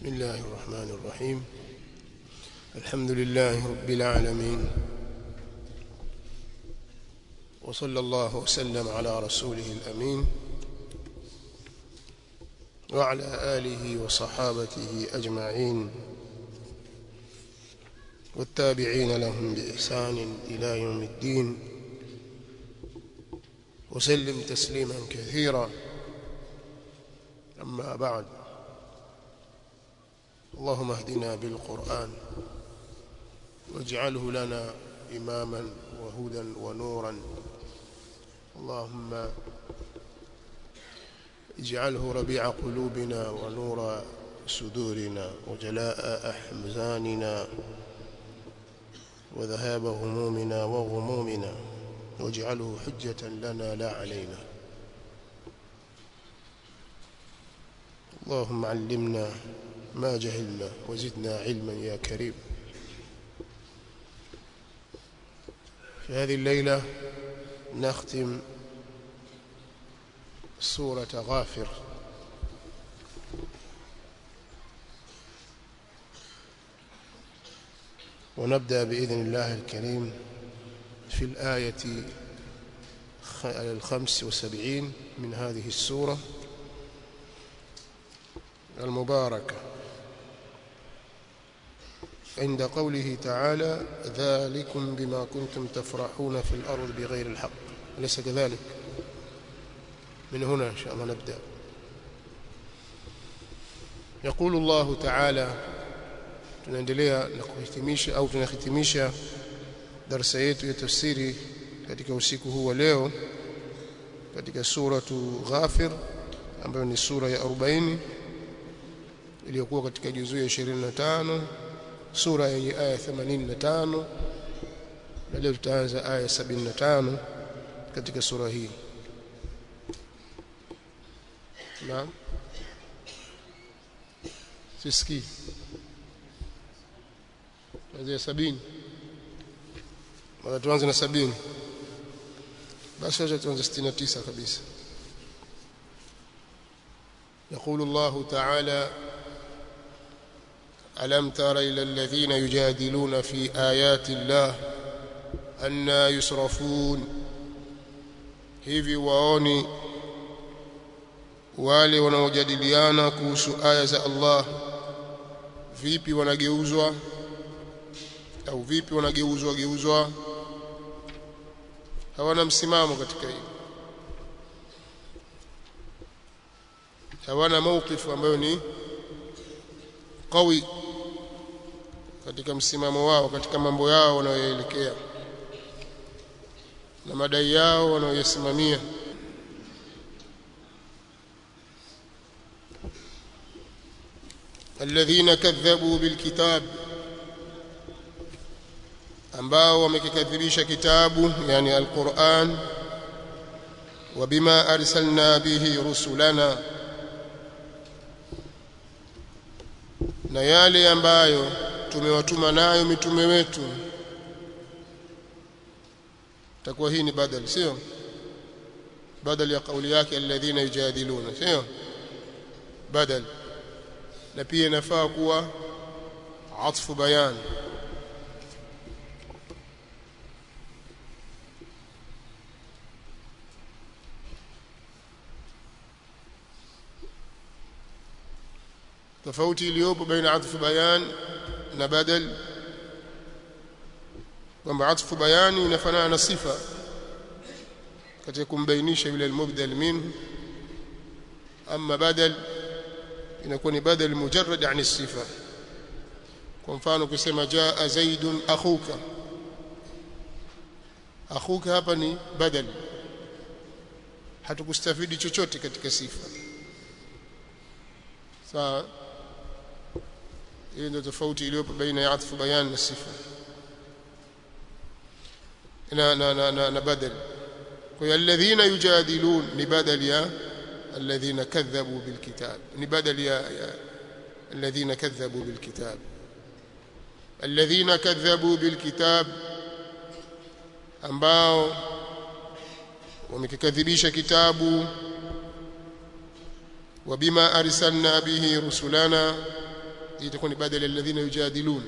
بسم الله الرحمن الرحيم الحمد لله رب العالمين وصلى الله وسلم على رسوله الأمين وعلى آله وصحابته أجمعين والتابعين لهم بإحسان إلى يوم الدين وسلم تسليما كثيرا أما بعد اللهم اهدنا بالقرآن واجعله لنا إماما وهدى ونورا اللهم اجعله ربيع قلوبنا ونور صدورنا وجلاء أحزاننا وذهاب همومنا وغمومنا واجعله حجة لنا لا علينا اللهم علمنا ما جهلنا وزدنا علما يا كريم في هذه الليلة نختم سورة غافر ونبدأ بإذن الله الكريم في الآية الخمس وسبعين من هذه السورة المباركة عند قوله تعالى ذلكم بما كنتم تفرحون في الأرض بغير الحق أليس كذلك من هنا إن شاء الله نبدأ يقول الله تعالى tunaendelea na kuhitimisha au tunahitimisha darasa yetu ya tafsiri katika usiku huu wa leo katika suratu Ghafir ambayo ni sura ya 40 iliyokuwa katika juzuu ya 25 sura yenye aya 85 na leo tutaanza aya 75 katika sura hii naam sisikii kuanzia sabini mara tuanze na sabini basi acha tuanze 69 kabisa يقول الله تعالى ألم تر إلى الذين يجادلون في آيات الله أنا يصرفون hivi waoni wale wanaojadiliana kuhusu aya za Allah vipi wanageuzwa au vipi wanageuzwa geuzwa hawana msimamo katika hili hawana mawqifu ambayo ni qawi katika msimamo wao katika mambo yao wanayoelekea na madai yao wanayoyasimamia alladhina kadhabu bilkitab ambao wamekikadhibisha kitabu yani alquran wabima arsalna bihi rusulana na yale ambayo tumewatuma nayo mitume wetu takuwa hii ni badal sio badal ya kauli yake alladhina yujadiluna sio badal na pia inafaa kuwa atfu bayan tofauti iliyopo baina atfu bayan na badal kwamba atfu bayani inafanana na sifa katika kumbainisha yule almubdal minhu ama badal inakuwa ni badal mujarrad yani sifa kwa mfano kusema jaa zaidun akhuka akhuka hapa ni badal hatukustafidi chochote katika sifa sawa hiyo ndio tofauti iliyopo baina ya atfu bayan na sifa na na na, na, na badal kwa hiyo alladhina yujadilun ni badal ya alladhina kadhabu bilkitab ni badal ya, ya alladhina kadhabu bilkitab alladhina kadhabu bilkitab ambao wamekikadhibisha kitabu wabima arsalna bihi rusulana itakuwa ni badala alladhina yujadilun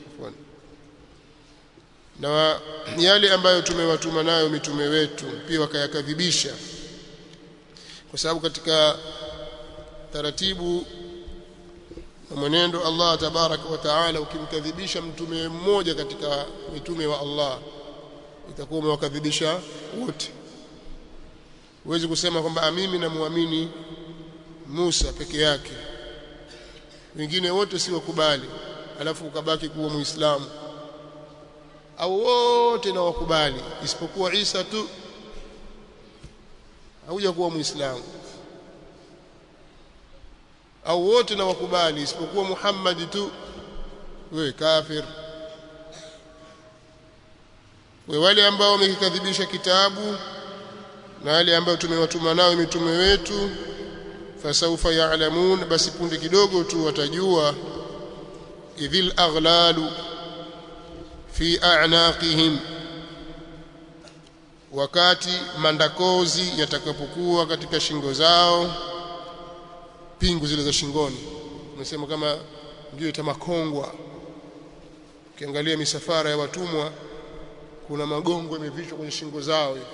na yale ambayo tumewatuma nayo mitume wetu pia wakayakadhibisha kwa sababu katika taratibu na mwenendo Allah tabaraka wa taala ukimkadhibisha mtume mmoja katika mitume wa Allah itakuwa umewakadhibisha wote huwezi kusema kwamba mimi namwamini Musa peke yake wengine wote si wakubali alafu ukabaki kuwa muislamu au wote na wakubali isipokuwa Isa tu hauja kuwa muislamu au wote na wakubali isipokuwa Muhammad tu wewe kafir we wale ambao wamekikadhibisha kitabu na wale ambao tumewatuma nao mitume wetu fasaufa ya'lamun basi punde kidogo tu watajua idhil aghlalu fi a'naqihim wakati mandakozi yatakapokuwa katika shingo zao pingu zile za shingoni umesema kama ndio itamakongwa ukiangalia misafara ya watumwa kuna magongo yamevishwa kwenye shingo zao hivi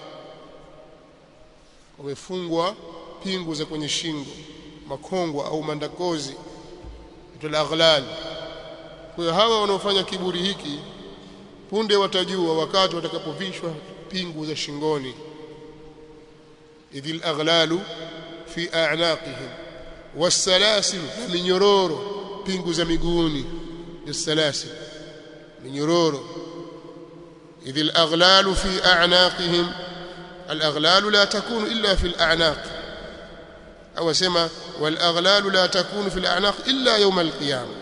wamefungwa pingu za kwenye shingo makongwa au mandakozi itul aghlal kwa hiyo hawa wanaofanya kiburi hiki punde watajua wakati watakapovishwa pingu za shingoni idhil aghlalu fi a'naqihim wasalasil na minyororo pingu za miguuni bisalasil minyororo idhil aghlalu fi a'naqihim الأغلال لا تكون إلا في الأعناق أو سما والأغلال لا تكون في الأعناق إلا يوم القيامة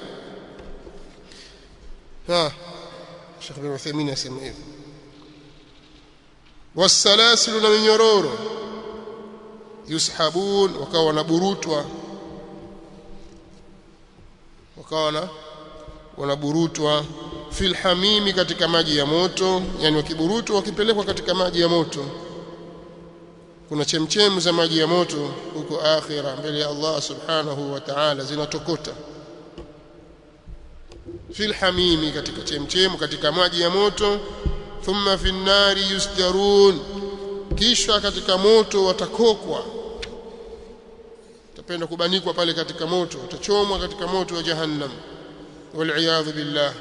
ها الشيخ بن عثيمين يسمى إيه والسلاسل من يرور يسحبون وكون برutwa wakawa wanaburutwa fil hamimi katika maji ya moto yani wakiburutwa wakipelekwa katika maji ya moto kuna chemchemu za maji ya moto huko akhira mbele ya Allah subhanahu wa ta'ala zinatokota fil hamimi katika chemchemu katika maji ya moto thumma fin nari yusjarun kisha katika moto watakokwa utapenda kubanikwa pale katika moto utachomwa katika moto wa jahannam wal billah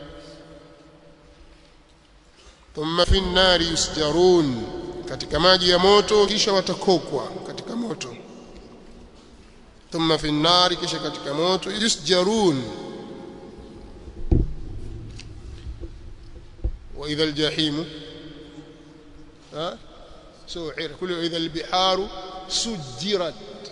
thumma fin nari yusjarun katika maji ya moto kisha watakokwa katika moto thumma fi nari kisha katika moto yusjarun wa idha aljahim ha su'ira kullu idha albiharu sujirat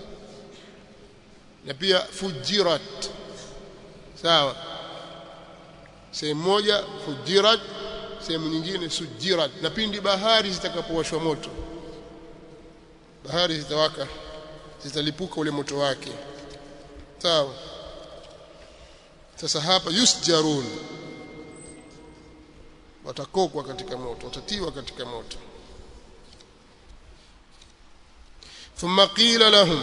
na pia fujirat sawa sehemu moja fujirat sehemu nyingine sujirat na pindi bahari zitakapowashwa moto bahari zitawaka zitalipuka ule moto wake sawa sasa hapa yusjarun watakokwa katika moto watatiwa katika moto thumma qila lahum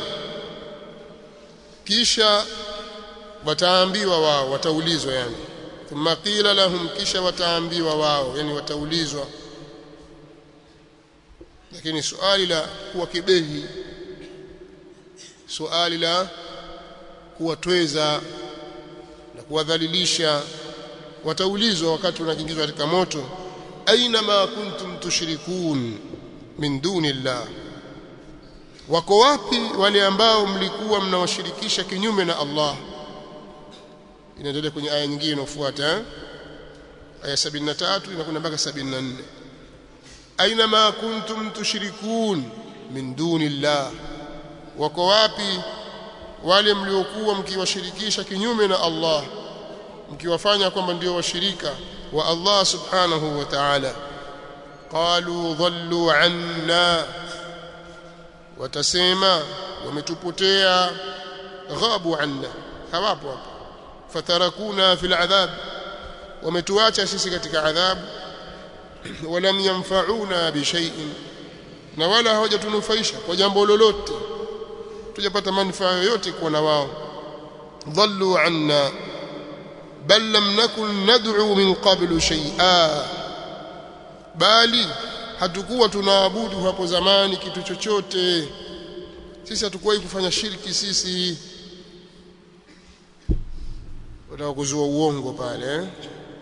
kisha wataambiwa wao wataulizwa yani thumma qila lahum kisha wataambiwa wao yani wataulizwa lakini swali la kuwa kibehi swali la kuwatweza na kuwadhalilisha wataulizwa wakati wanaingizwa katika moto aina ma kuntum tushrikun min dunillah wako wapi wale ambao mlikuwa mnawashirikisha kinyume na Allah inaendelea kwenye aya nyingine inayofuata aya 73 inakwenda mpaka 74 aina ma kuntum tushrikun min dunillah wako wapi wale mliokuwa mkiwashirikisha kinyume na Allah mkiwafanya kwamba ndio washirika wa Allah subhanahu wa ta'ala qalu dhallu anna watasema wametupotea ghabu anna hawapo hapo fatarakuna fil adhab wametuacha sisi katika adhabu walam yanfa'una bi shay'in na wala hawajatunufaisha kwa jambo lolote tujapata manufaa yoyote kuwa na wao dhallu anna bal lam nakun nad'u min qablu shay'a bali hatukuwa tunaabudu hapo zamani kitu chochote sisi hatukuwahi kufanya shirki sisi wataka kuzua uongo pale eh?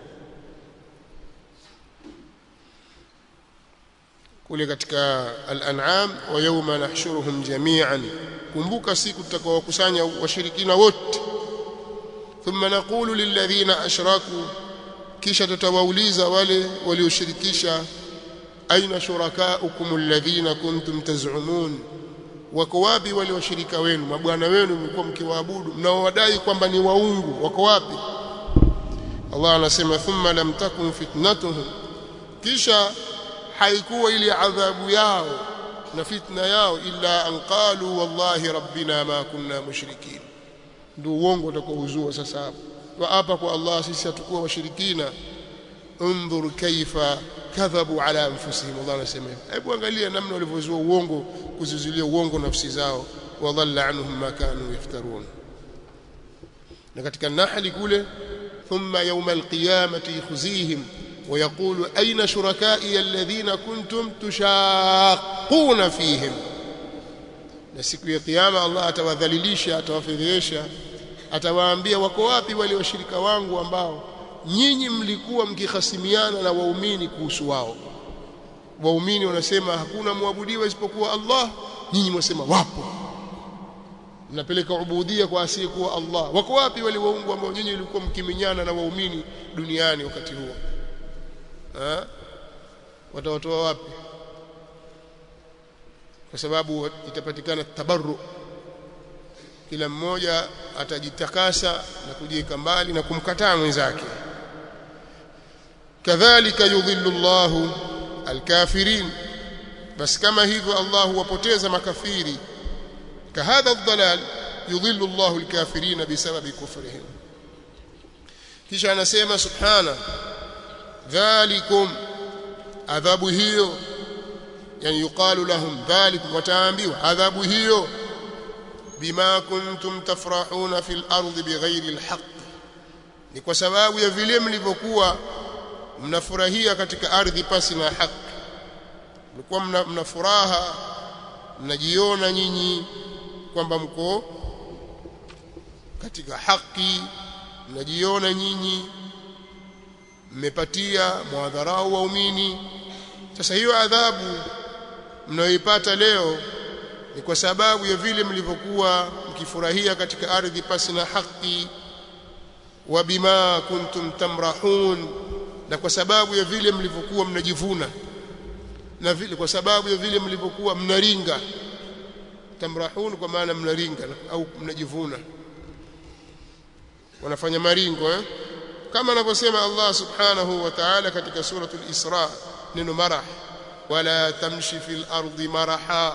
kule katika al-an'am wa yawma nahshuruhum jami'an kumbuka siku tutakaowakusanya washirikina wote thumma naqulu lilladhina ashraku kisha tutawauliza wale walioshirikisha aina shurakaukum alladhina kuntum taz'umun wako wapi wale washirika wenu mabwana wenu mlikuwa mkiwaabudu mnaowadai kwamba ni waungu wako wapi Allah anasema thumma lam takun fitnatuhum kisha haikuwa ile adhabu yao na fitna yao illa an qalu wallahi rabbina ma kunna mushrikin ndio uongo utakaozua sasa hapo wa hapa kwa Allah sisi hatukuwa washirikina undhur kaifa kadhabu ala anfusihim Allah anasema hebu angalia namna walivyozua uongo kuzizulia uongo nafsi zao wadhalla anhum ma kanu yaftarun na katika nahli kule thumma yawma alqiyamati yukhzihim ويقول أين شركائي الذين كنتم تشاقون فيهم na siku ya kiyama Allah atawadhalilisha atawafedhesha atawaambia wako wapi wale washirika wangu ambao nyinyi mlikuwa mkihasimiana na waumini kuhusu wao waumini wanasema hakuna muabudiwa isipokuwa Allah nyinyi mwasema wapo mnapeleka ubudia kwa asiyekuwa Allah wako wapi wale waungu ambao nyinyi mlikuwa mkiminyana na waumini duniani wakati huo ha? watawatoa wapi kwa sababu itapatikana tabarru kila mmoja atajitakasa na kujiweka mbali na kumkataa mwenzake kadhalika yudhillu Allahu alkafirin basi kama hivyo Allah huwapoteza makafiri kahadha dhalal yudhillu Allahu alkafirin bisababi kufrihim kisha anasema subhana dhalikum adhabu hiyo yani yuqalu lahum dhalikum wataambiwa adhabu hiyo bima kuntum tafrahuna fil ardi bighairi alhaq ni kwa sababu ya vile mlivyokuwa mnafurahia katika ardhi pasi na haki mlikuwa mna, mna furaha mnajiona nyinyi kwamba mko katika haki mnajiona nyinyi mmepatia mwadharau waumini sasa hiyo adhabu mnayoipata leo ni kwa sababu ya vile mlivyokuwa mkifurahia katika ardhi pasi na haki wa bima kuntum tamrahun na kwa sababu ya vile mlivyokuwa mnajivuna na vile kwa sababu ya vile mlivyokuwa mnaringa tamrahun kwa maana mnaringa au mnajivuna wanafanya maringo eh? kama anavyosema Allah subhanahu wa ta'ala katika suratul Isra neno marah wala tamshi fil ardi maraha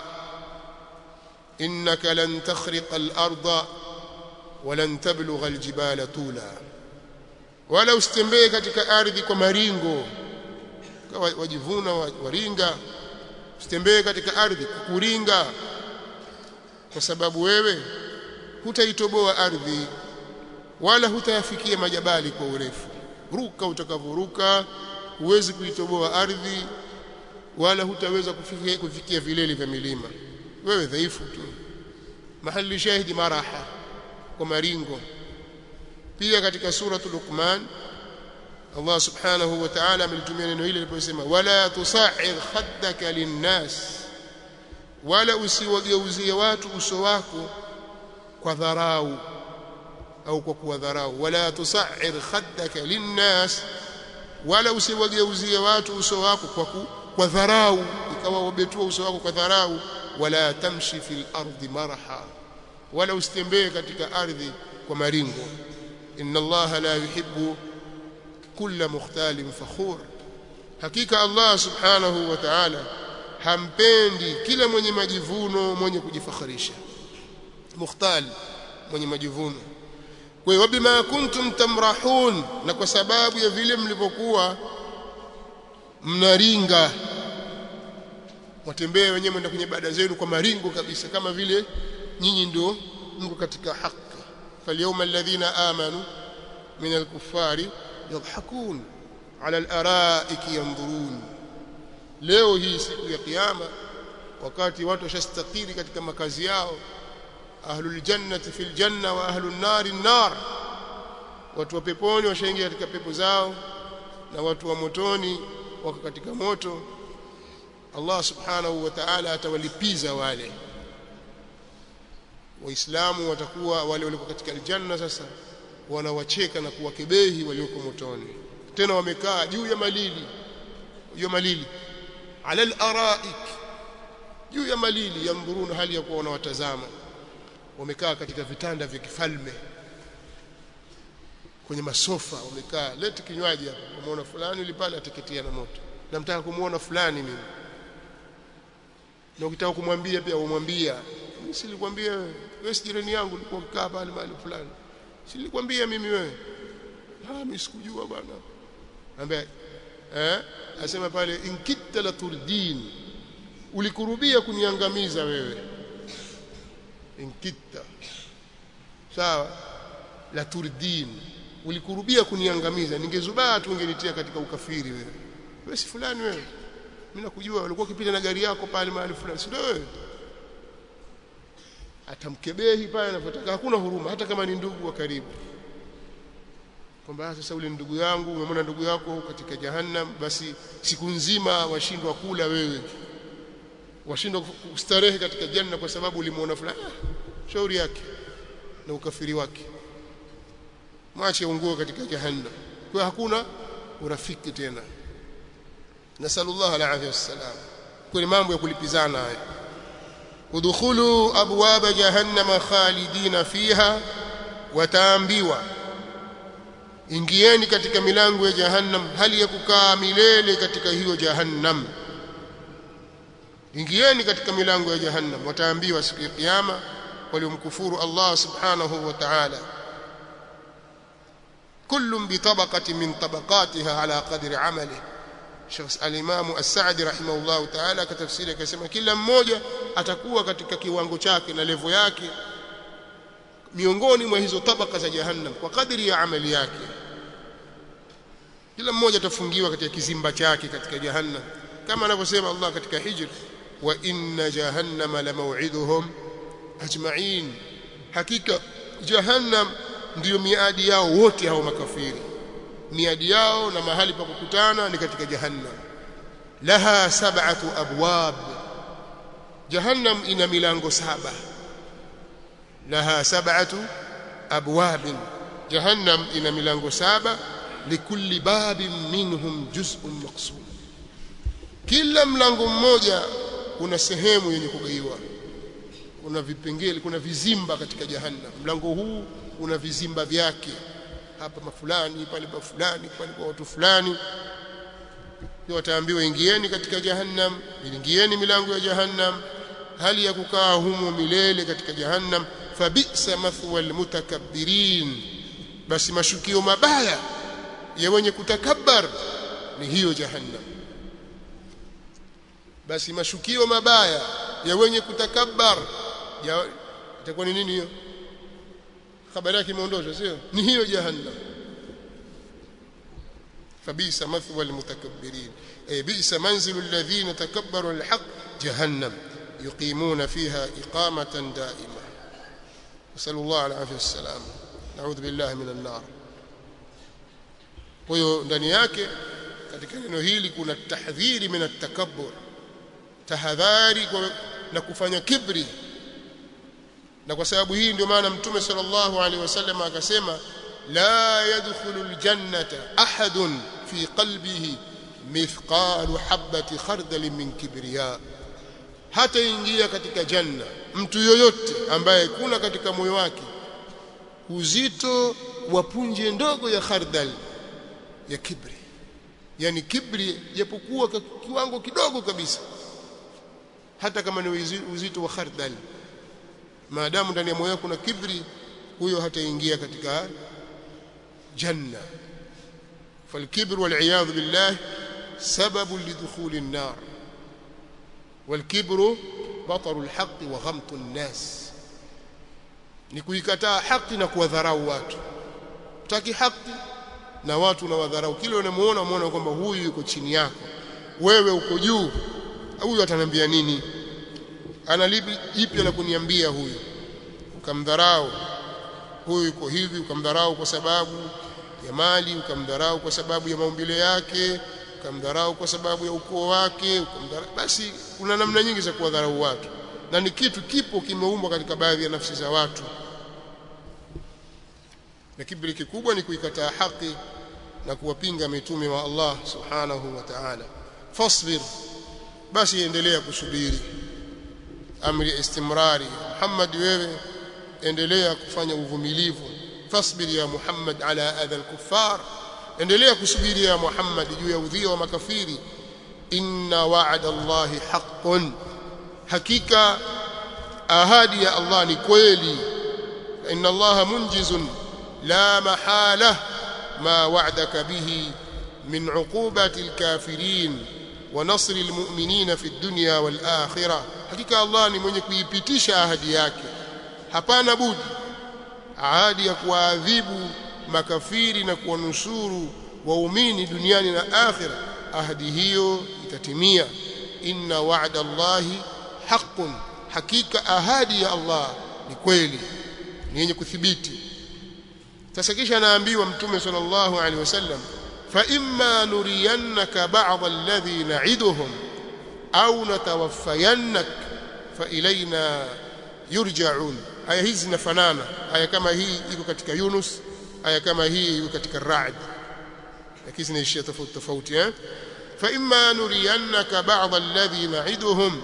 innaka lan takhriqa al arda walan tablugha al jibala tula wala usitembee katika ardhi kwa maringo kawa wajivuna waringa usitembee katika ardhi kukuringa kwa sababu wewe hutaitoboa ardhi wala hutayafikia majabali kwa urefu ruka utakavoruka huwezi kuitoboa ardhi wala hutaweza kufikia, kufikia vilele vya milima wewe dhaifu tu mahali shahidi maraha kwa maringo pia katika suratul Luqman Allah subhanahu wa ta'ala amelitumia neno hili aliposema wala tusa'ir khaddaka linnas wala usiwageuzie watu uso wako kwa dharau au kwa kuwadharau wala tusa'ir khaddaka linnas wala usiwageuzie watu uso wako kwa ku, kwa dharau ikawa wabetua uso wako kwa dharau wala tamshi fil ardi maraha wala usitembee katika ardhi kwa maringo inna Allah la yuhibbu kulla mukhtalin fakhur hakika Allah subhanahu wa ta'ala hampendi kila mwenye majivuno mwenye kujifakharisha mukhtal mwenye majivuno kwa hiyo bima kuntum tamrahun na kwa sababu ya vile mlivyokuwa mnaringa watembee wenyewe mwenda kwenye ibada zenu kwa maringo kabisa kama vile nyinyi ndio mko katika haki falyawma alladhina amanu min al-kuffari yadhakun ala al-ara'iki yanzurun leo hii siku ya kiyama wakati watu washastakiri katika makazi yao ahlul jannati fil janna wa ahlun nari nar watu wa peponi washaingia katika pepo zao na watu wa motoni wako katika moto Allah subhanahu wa ta'ala atawalipiza wale waislamu watakuwa wale walio katika aljanna sasa wanawacheka na kuwakebehi walioko motoni tena wamekaa juu ya malili juu ya malili ala al-araik juu ya malili yandhuruna hali ya kuwa wanawatazama wamekaa katika vitanda vya kifalme kwenye masofa wamekaa leti kinywaji hapa umeona fulani yule pale ateketea na moto namtaka kumuona fulani mimi na ukitaka kumwambia pia umwambia silikwambia wewe wewe si jirani yangu ulikuwa mkaa pale mahali fulani silikwambia mimi wewe ah mimi sikujua bwana ambaye eh asema pale inkitta la turdin ulikurubia kuniangamiza wewe inkitta sawa la turdin ulikurubia kuniangamiza ningezubaa tu ungenitia katika ukafiri wewe wewe si fulani wewe mimi nakujua ulikuwa ukipita na gari yako pale mahali fulani si ndio wewe atamkebehi pale anapotaka hakuna huruma hata kama ni ndugu wa karibu kwamba sasa ule ndugu yangu umemwona ndugu yako katika jahannam basi siku nzima washindwa kula wewe washindwa kustarehe katika janna kwa sababu ulimuona fulani shauri yake na ukafiri wake mwache ungue katika jahannam kwa hakuna urafiki tena nasallallahu alaihi wasallam kwa mambo ya kulipizana haya udkhulu abwaba jahannama khalidina fiha wataambiwa ingieni katika milango ya jahannam hali ya kukaa milele katika hiyo jahannam ingieni katika milango ya jahannam wataambiwa siku ya kiyama waliomkufuru Allah subhanahu wa ta'ala كل بطبقة من طبقاتها على قدر عمله شخص الإمام السعدي رحمه الله تعالى كتفسير كسمة kila mmoja atakuwa katika kiwango chake na levo yake miongoni mwa hizo tabaka za jahannam kwa kadiri ya amali yake kila mmoja atafungiwa katika kizimba chake katika jahannam kama anavyosema Allah katika hijr wa inna jahannama la maw'iduhum ajma'in hakika jahannam ndiyo miadi yao wote hao makafiri miadi yao na mahali pa kukutana ni katika jahannam laha sab'atu abwab jahannam ina milango saba laha sab'atu abwab jahannam ina milango saba likulli babin minhum juz'un maqsum kila mlango mmoja kuna sehemu yenye kugaiwa kuna vipengele kuna vizimba katika jahannam mlango huu una vizimba vyake hapa mafulani pale pa fulani pale kwa watu fulani ndio wataambiwa ingieni katika jahannam ingieni milango ya jahannam hali ya kukaa humo milele katika jahannam fabisa mathwa almutakabbirin basi mashukio mabaya ya wenye kutakabbar ni hiyo jahannam basi mashukio mabaya ya wenye kutakabbar itakuwa ni nini hiyo habari yake imeondoshwa sio ni hiyo jahannam fabisa mathwa almutakabbirin ay bisa manzilu alladhina takabbaru alhaq jahannam yuqimuna fiha iqamatan daima nasallu Allah alafia wassalam naudhu billahi minan nar kwa hiyo ndani yake katika neno hili kuna tahdhiri min at-takabbur tahadhari na kufanya kibri na kwa sababu hii ndio maana mtume sallallahu alaihi wasallam akasema la yadkhulu aljannata ahadun fi qalbihi mithqalu habati khardal min kibriya hata ingia katika janna mtu yoyote ambaye kuna katika moyo wake uzito wa punje ndogo ya khardal ya kibri yani kibri japokuwa kiwango kidogo kabisa hata kama ni uzito wa khardal maadamu ndani ya moyo wako kuna kibri huyo hataingia katika janna فالكبر والعياذ بالله سبب لدخول النار والكبر بطر الحق وغمط الناس ni kuikataa haki na kuwadharau watu utaki haki na watu unawadharau kile unamuona umeona kwamba huyu yuko chini yako wewe uko juu huyu ataniambia nini ana lipi ipi la kuniambia huyu ukamdharau huyu yuko hivi ukamdharau kwa sababu ya mali ukamdharau kwa sababu ya maumbile yake ukamdharau kwa sababu ya ukoo wake ukamdharau basi kuna namna nyingi za kuwadharau watu na ni kitu kipo kimeumbwa katika baadhi ya nafsi za watu na kibri kikubwa ni kuikataa haki na kuwapinga mitume wa Allah subhanahu wa ta'ala fasbir basi endelea kusubiri amri istimrari Muhammad wewe endelea kufanya uvumilivu fasbir ya Muhammad ala adha al-kuffar endelea kusubiri ya Muhammad juu ya udhia wa makafiri inna wa'ada Allah haqqun hakika ahadi ya Allah ni kweli inna Allah munjizun la mahala ma wa'adaka bihi min 'uqubati al-kafirin wa nasri al-mu'minina fi ad-dunya wal-akhirah hakika Allah ni mwenye kuipitisha ahadi yake hapana budi ahadi ya kuadhibu makafiri na kuwanusuru waumini duniani na akhira ahadi hiyo itatimia inna wa'da Allahi haqqun hakika ahadi ya Allah ni kweli ni yenye kuthibiti sasa kisha anaambiwa mtume sallallahu alaihi wasallam fa imma nuriyannaka ba'd alladhi na'iduhum au natawaffayannak fa ilaina yurja'un aya hizi zinafanana aya kama hii iko katika Yunus aya kama hii iko katika Ra'd lakini zinaishia tofauti tofauti eh fa imma nuriyannaka ba'd alladhi na'iduhum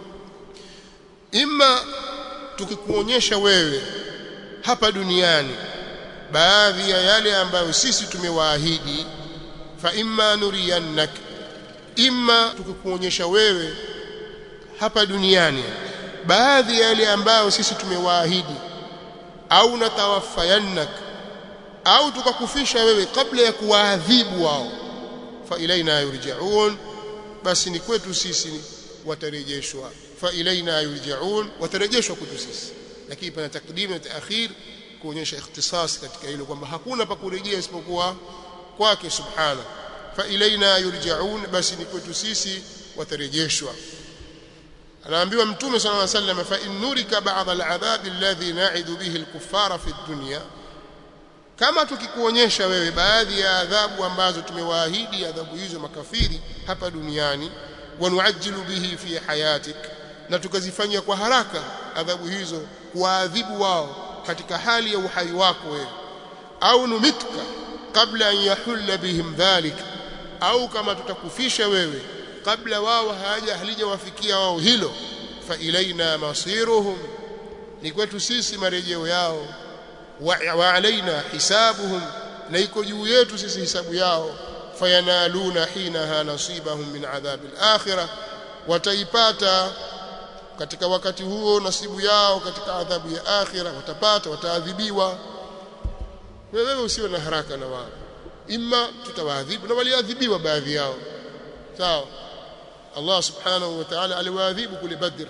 imma tukikuonyesha wewe hapa duniani baadhi ya yale ambayo sisi tumewaahidi fa imma nuriyannak imma tukikuonyesha wewe hapa duniani baadhi ya yale ambayo sisi tumewaahidi au natawaffayannak au tukakufisha wewe kabla ya kuwaadhibu wao fa ilaina yurja'un basi ni kwetu sisi watarejeshwa fa ilaina yurja'un watarejeshwa kwetu sisi lakini pana takdim na taakhir kuonyesha ikhtisas katika hilo kwamba hakuna pa kurejea isipokuwa kwake subhana fa ilaina yurja'un basi ni kwetu sisi watarejeshwa anaambiwa mtume sallallahu alayhi wasallam fa in nurika ba'd al'adhab alladhi na'idu bihi al-kuffara fi ad-dunya kama tukikuonyesha wewe baadhi ya adhabu ambazo tumewaahidi adhabu hizo makafiri hapa duniani wanuajilu bihi fi hayatik na tukazifanyia kwa haraka adhabu hizo kuadhibu wao katika hali ya uhai wako wewe au numitka kabla an yahulla bihim dhalik au kama tutakufisha wewe kabla wao haja halijawafikia wao hilo fa ilaina masiruhum ni kwetu sisi marejeo yao wa, wa alaina hisabuhum na iko juu yetu sisi hisabu yao fayanaluna hinaha nasibahum min adhabi al-akhirah wataipata katika wakati huo nasibu yao katika adhabu ya akhira watapata wataadhibiwa wewe usiwe na haraka na wao imma tutawaadhibu na waliadhibiwa baadhi yao sawa Allah subhanahu wa ta'ala aliwaadhibu kule Badr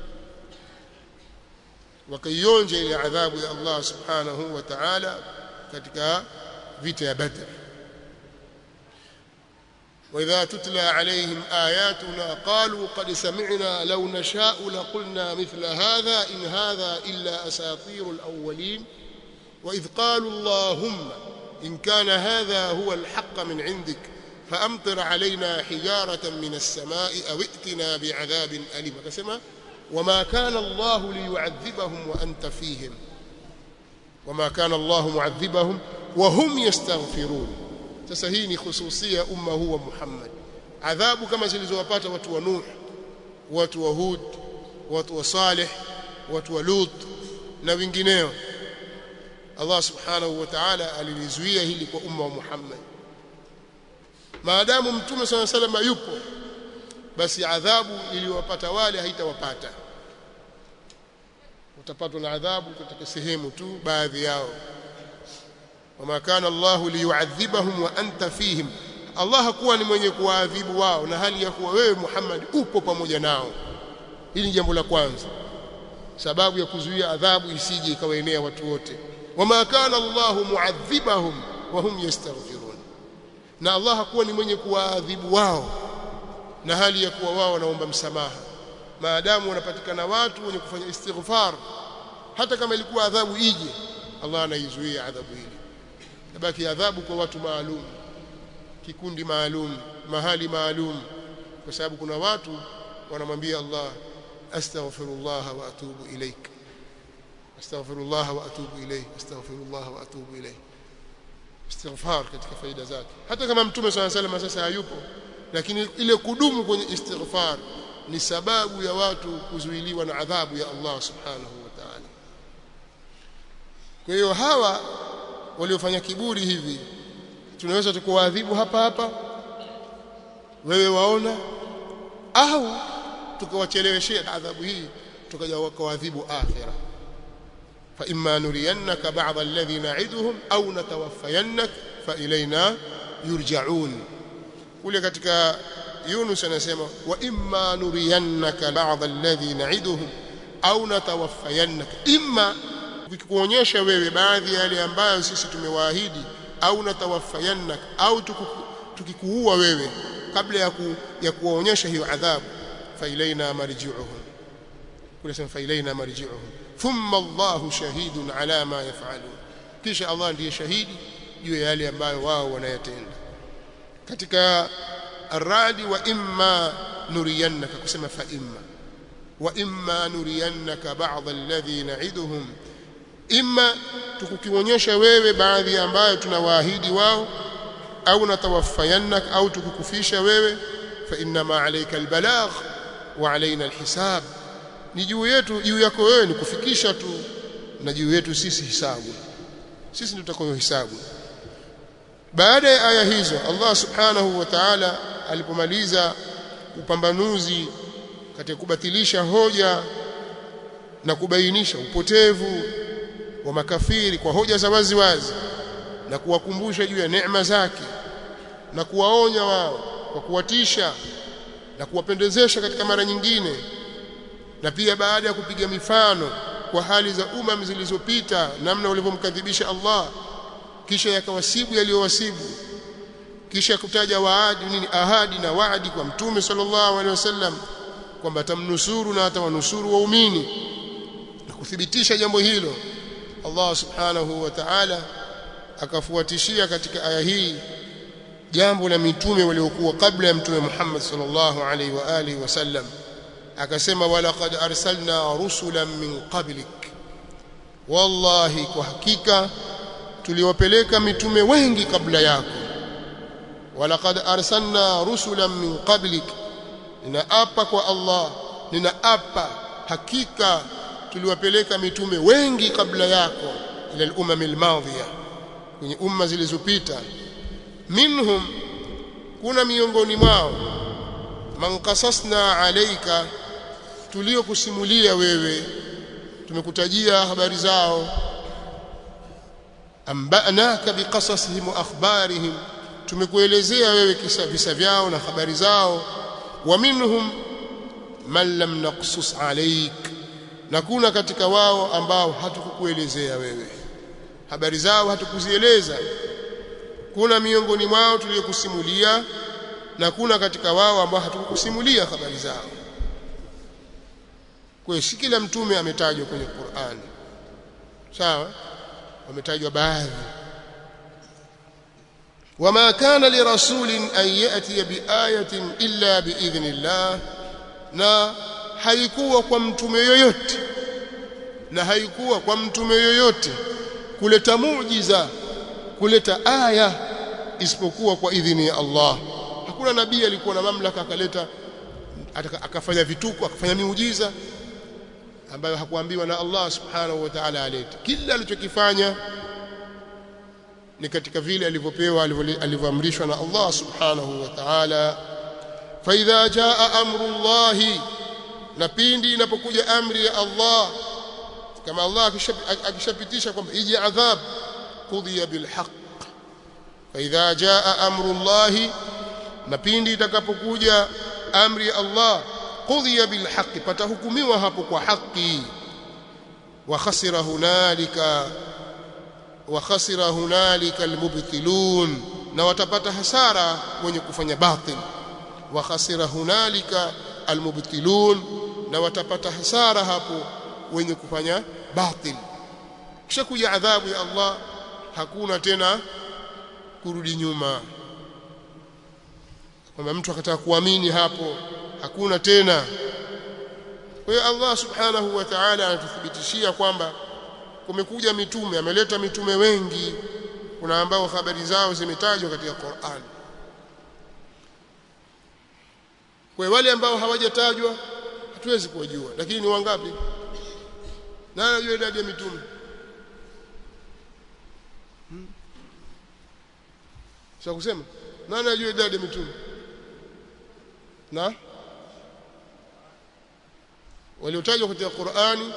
wakaionja ile adhabu ya Allah subhanahu wa ta'ala katika vita ya Badr وإذا تتلى عليهم آياتنا قالوا قد سمعنا لو نشاء لقلنا مثل هذا إن هذا إلا أساطير الأولين وإذ قالوا اللهم إن كان هذا هو الحق من عندك فأمطر علينا حجارة من السماء أو ائتنا بعذاب أليم كسمة وما كان الله ليعذبهم وأنت فيهم وما كان الله معذبهم وهم يستغفرون sasa hii ni khususia umma huu wa Muhammad adhabu kama zilizowapata watu wa Nuh watu wa Hud watu wa Saleh watu wa Lut na wengineo Allah subhanahu wa ta'ala alilizuia hili kwa umma wa Muhammad maadamu mtume swalla sallam yupo basi adhabu iliyowapata wale haitawapata utapatwa na adhabu katika sehemu tu baadhi yao wama kana Allah liyuadhibahum wa anta fihim Allah hakuwa ni mwenye kuwaadhibu wao na hali ya kuwa wewe Muhammad upo pamoja nao hili ni jambo la kwanza sababu ya kuzuia adhabu isije ikawaenea watu wote wama kana Allahu muadhibahum wa hum yastaghfirun na Allah hakuwa ni mwenye kuwaadhibu wao na hali ya kuwa wao wanaomba msamaha maadamu wanapatikana watu wenye kufanya istighfar hata kama ilikuwa adhabu ije Allah anaizuia adhabu ile tabaki adhabu kwa watu maalum kikundi maalum mahali maalum kwa sababu kuna watu wanamwambia Allah astaghfirullah wa atubu ilaik astaghfirullah wa atubu ilayhi astaghfirullah wa atubu ilayhi istighfar katika faida zake hata kama mtume swalla salam sasa hayupo lakini ile kudumu kwenye istighfar ni sababu ya watu kuzuiliwa na adhabu ya Allah subhanahu wa ta'ala kwa hiyo hawa waliofanya kiburi hivi tunaweza tukuadhibu hapa hapa wewe waona au tukawacheleweshea adhabu hii tukaja wakaadhibu akhira fa imma nuriyannaka ba'd alladhi na'iduhum au natawaffayannak fa ilaina yurja'un kule katika Yunus anasema wa imma nuriyannaka ba'd alladhi na'iduhum au natawaffayannak imma vikikuonyesha wewe baadhi ya yale ambayo sisi tumewaahidi au natawaffayannak au tukikuua wewe kabla ya ku, ya kuwaonyesha hiyo adhabu fa ilaina marji'uhum kule sema fa ilaina marji'uhum thumma Allahu shahidun ala ma yaf'alun kisha Allah ndiye shahidi juu ya yale ambayo wao wanayatenda katika aradi wa imma nuriyannaka kusema fa imma wa imma nuriyannaka ba'd alladhi na'iduhum imma tukukionyesha wewe baadhi ambayo tunawaahidi wao au natawaffayannak au tukukufisha wewe fa inna ma alayka albalagh wa alaina alhisab ni juu yetu juu yako wewe ni kufikisha tu na juu yetu sisi hisabu sisi ndio tutakayo hisabu baada ya aya hizo Allah subhanahu wa ta'ala alipomaliza upambanuzi katika kubatilisha hoja na kubainisha upotevu wa makafiri kwa hoja za wazi wazi na kuwakumbusha juu ya neema zake na kuwaonya wao kwa kuwatisha na kuwapendezesha katika mara nyingine na pia baada ya kupiga mifano kwa hali za umam zilizopita namna walivyomkadhibisha Allah kisha yakawasibu yaliyowasibu kisha kutaja waadi nini ahadi na waadi kwa mtume sallallahu alaihi wasallam kwamba atamnusuru na atawanusuru waumini na kuthibitisha jambo hilo Allah subhanahu wa ta'ala akafuatishia katika aya hii jambo la mitume waliokuwa kabla ya mtume Muhammad sallallahu alaihi wa alihi wasallam akasema walaqad arsalna rusulan min qablik wallahi kwa hakika tuliwapeleka mitume wengi kabla yako walaqad arsalna rusulan min qablik ninaapa kwa Allah ninaapa hakika tuliwapeleka mitume wengi kabla yako ila al-umam al-madhiya kwenye umma zilizopita minhum kuna miongoni mwao man qasasna alayka tuliokusimulia wewe tumekutajia habari zao ambanaka biqasasihim wa akhbarihim tumekuelezea wewe kisa visa vyao na habari zao wa minhum man lam naqsus alayk na kuna katika wao ambao hatukukuelezea wewe habari zao hatukuzieleza kuna miongoni mwao tuliyokusimulia na kuna katika wao ambao hatukukusimulia habari zao kwa si kila mtume ametajwa kwenye Qur'an sawa wametajwa baadhi wama kana lirasulin an yati biayatin illa biidhnillah na haikuwa kwa mtume yoyote na haikuwa kwa mtume yoyote kuleta muujiza kuleta aya isipokuwa kwa idhini ya Allah hakuna nabii alikuwa na mamlaka akaleta akafanya vituko akafanya miujiza ambayo hakuambiwa na Allah subhanahu wa ta'ala alete kila alichokifanya ni katika vile alivyopewa alivyoamrishwa na Allah subhanahu wa ta'ala fa idha jaa amru Allah na pindi inapokuja amri ya Allah kama Allah akishapitisha kwamba ije adhab qudhiya bil haqq fa idha jaa amru Allah na pindi itakapokuja amri ya Allah qudhiya bil haqq patahukumiwa hapo kwa haki wa khasira hunalika wa khasira hunalika almubtilun na watapata hasara wenye kufanya batil wa khasira hunalika almubtilun na watapata hasara hapo wenye kufanya batil kisha kuja adhabu ya Allah hakuna tena kurudi nyuma kwamba mtu akataka kuamini hapo hakuna tena kwa hiyo Allah subhanahu wa ta'ala anatuthibitishia kwamba kumekuja mitume ameleta mitume wengi kuna ambao habari zao zimetajwa katika Qur'an kwa wale ambao hawajatajwa hatuwezi kuwajua lakini ni wangapi nani anajua idadi ya mitume hmm? sio kusema nani anajua idadi ya mitume na waliotajwa katika Qur'ani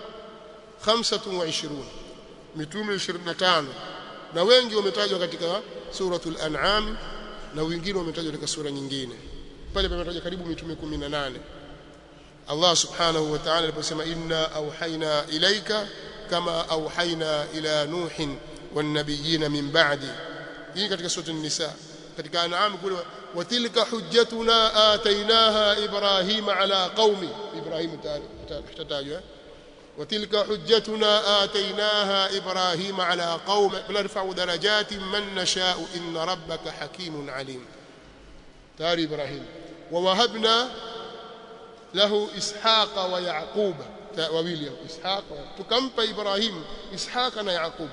25 mitume 25 na wengi wametajwa katika suratul an'am na wengine wametajwa katika sura nyingine pale pametajwa karibu mitume 18 Allah subhanahu wa ta'ala aliposema inna auhaina ilaika kama auhaina ila nuhin wan nabiyina min ba'di hii katika sura an-nisa katika an'am kule watilka hujjatuna atainaha ibrahima ala qaumi ibrahim tatajwa وتلك حجتنا آتيناها إبراهيم على قوم نرفع درجات من نشاء إن ربك حكيم عليم تاري إبراهيم ووهبنا له إسحاق ويعقوب وويليا إسحاق تكمب إبراهيم إسحاق ويعقوب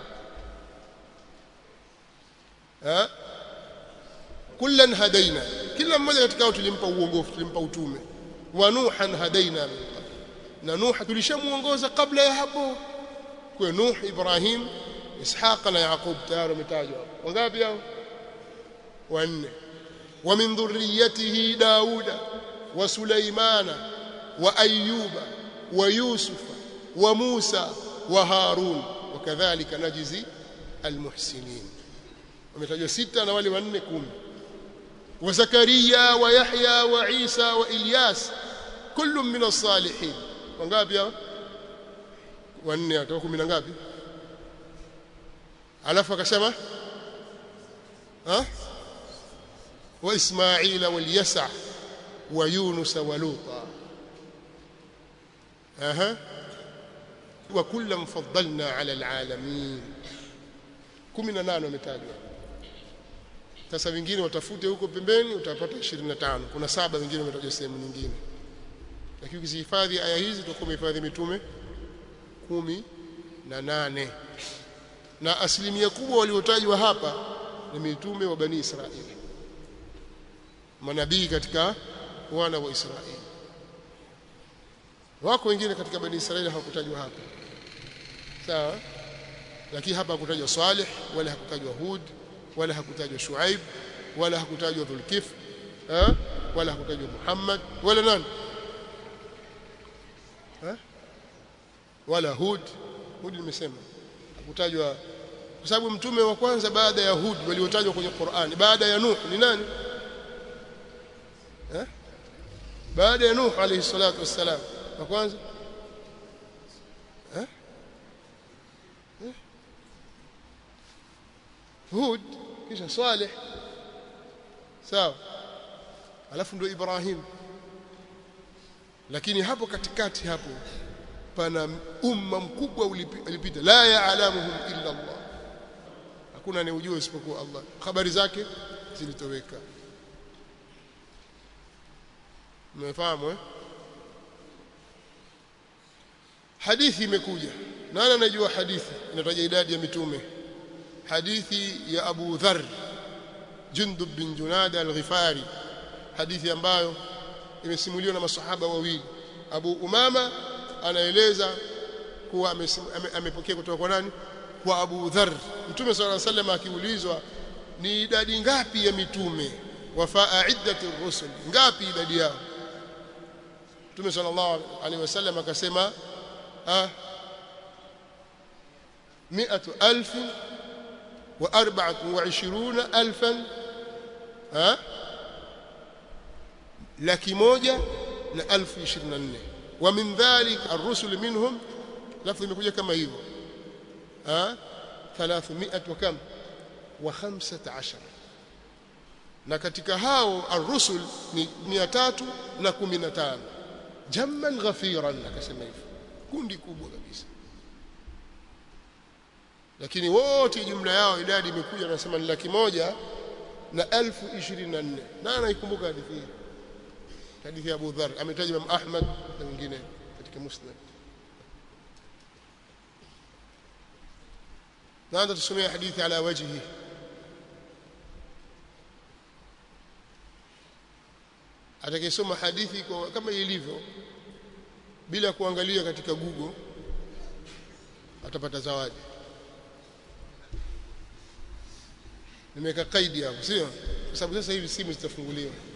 ها كلا هدينا كلا mmoja katika wao tulimpa uongofu tulimpa utume wa nuhan hadaina min qabl na Nuh tulishamuongoza kabla ya hapo kwa Nuh Ibrahim Ishaq na Yaqub tayari umetajwa wangapi hao wanne wa min dhurriyyatihi Dauda wa Sulaimana wa Ayyuba wa Yusufa wa Musa wa Harun wakadhalika najizi almuhsinin wametajwa sita na wale wanne kumi wa Zakaria wa Yahya wa Isa wa Ilyas kullu min as-salihin wangapi hao wanne watoka kumi na ngapi alafu akasema ha wa ismaila wal yasa wa yunus wa luta aha wa kullam faddalna ala alalamin 18 wametajwa sasa wengine watafute huko pembeni utapata 25 kuna saba wengine wametajwa sehemu nyingine lakini ukizihifadhi aya hizi tutakuwa umehifadhi mitume kumi na nane na asilimia kubwa waliotajwa hapa ni mitume wa bani Israeli manabii katika wana wa Israeli wako wengine katika bani Israeli hawakutajwa hapa sawa lakini hapa hakutajwa Saleh wala hakutajwa Hud wala hakutajwa Shuaib wala hakutajwa Dhulkif wala hakutajwa Muhammad wala nani ha? wala Hud Hud nimesema hakutajwa kwa sababu mtume wa kwanza baada ya Hud waliotajwa kwenye Qur'ani baada ya Nuh ni nani ha? baada ya Nuh alayhi salatu wassalam wa kwanza ha? ha? Hud kisha Saleh sawa alafu ndio Ibrahim lakini hapo katikati hapo pana umma mkubwa ulipita la yaalamuhum illa Allah hakuna anayejua isipokuwa Allah habari zake zilitoweka mmefahamu eh hadithi imekuja nani anajua hadithi inataja idadi ya mitume hadithi ya Abu Dharr Jundub bin Junada al-Ghifari hadithi ambayo imesimuliwa na masahaba wawili Abu Umama anaeleza kuwa amepokea kutoka kwa nani kwa Abu Dharr Mtume صلى الله عليه وسلم akiulizwa ni idadi ngapi ya mitume wafaa iddati rusul ngapi idadi yao Mtume sallallahu alaihi wasallam akasema ah mi'atu alf wa arba'atu wa 20 alfan ha laki moja na alfu ishirini na nne wa min dhalik ar-rusul minhum lafzi imekuja kama hivyo 300 wa kam wa 15 na katika hao ar-rusul ni 315 jamman ghafiran akasema hivyo kundi kubwa kabisa lakini wote jumla yao idadi imekuja nasema ni laki moja na elfu ishirini na nne na anaikumbuka hadithi hii hadithi ya Abu Dharr ametaja Imam Ahmad na wengine katika Musnad naanza tusomea hadithi ala wajhi atakayesoma hadithi kwa kama ilivyo bila kuangalia katika Google atapata zawadi nimeweka kaidi hapo sio kwa sababu sasa hivi simu zitafunguliwa